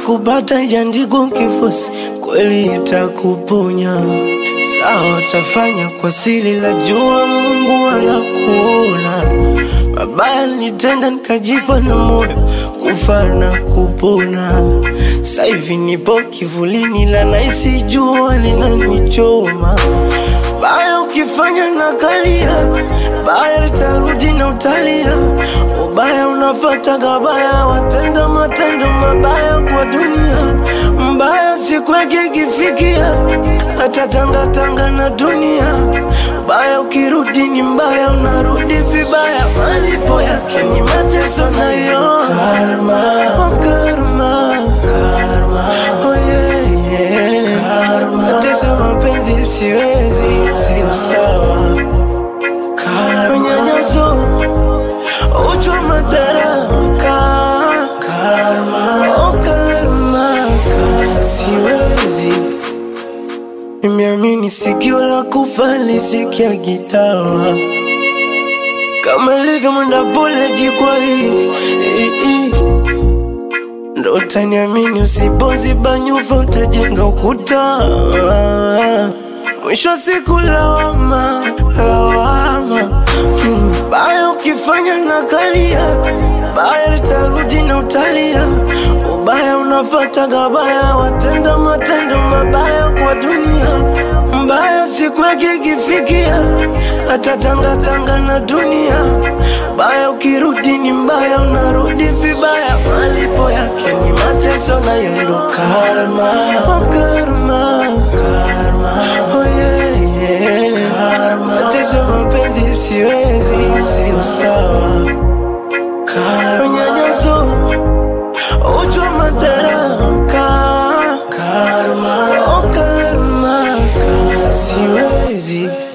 kupata ijaandikwa kifosi, kweli itakuponya. Sawa, tafanya kwa siri, la jua Mungu anakuona. Mabaya nitenda nikajipa na moyo kufa na kupona. Sasa hivi nipo kivulini, la naisi jua linanichoma. Baya ukifanya na kalia, baya litarudi na utalia. Ubaya unafata gabaya, watenda matendo mabaya kwa dunia. Mbaya siku yake ikifikia, hata tangatanga na dunia. Mbaya ukirudi ni mbaya, unarudi vibaya. Malipo yake ni mateso nayo karma, oh karma, karma, oh yeah, yeah. Karma. Mateso mapenzi siwezi, sio sawa. Karma. Unyanyaso, uchwa madaraka, karma, oh karma, karma. Siwezi Nimeamini sikio la kufa lisikia gitawa kama ilivyo mwenda pole jikwa hii hii, hii. Ndo utaniamini usipoziba nyufa utajenga ukuta Mwisho wa siku lawama, lawama hmm. Baya ukifanya na kalia Baya litarudi na utalia Ubaya unafata gabaya Watenda matendo mabaya kwa dunia Mbaya siku yake ikifikia Hata tangatanga na dunia Baya ukirudi ni mbaya Unarudi vibaya Malipo yake ni mateso na yendo karma Oh karma Karma Oh yeah yeah Karma Mateso mapenzi siwezi Sio sawa Karma Unyanyaso Uchwa madaraka Karma Oh karma Karma Siwezi